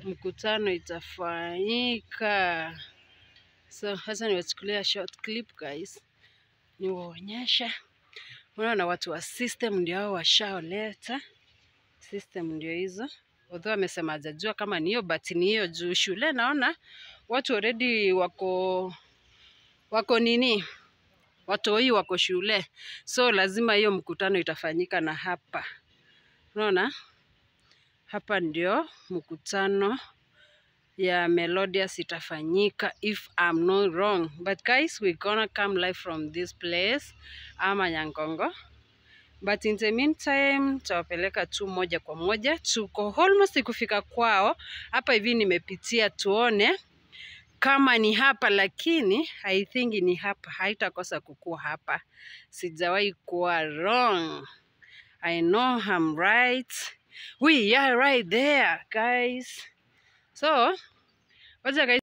mkutano itafanyika. So sasa niwachukulia short clip guys, niwaonyesha. Unaona watu wa system ndio hao washaoleta system, ndio hizo although amesema hajajua kama ni hiyo but ni hiyo juu shule naona watu already wako wako nini watoi wako shule, so lazima hiyo mkutano itafanyika na hapa. Unaona hapa ndio mkutano ya Melodius itafanyika if I'm not wrong, but guys we gonna come live from this place ama Nyangongo, but in the meantime tawapeleka tu moja kwa moja, tuko almost kufika kwao. Hapa hivi nimepitia tuone kama ni hapa, lakini I think ni hapa, haitakosa kukua hapa. Sijawahi kuwa wrong. I know I'm right. We are right there guys. So wacha guys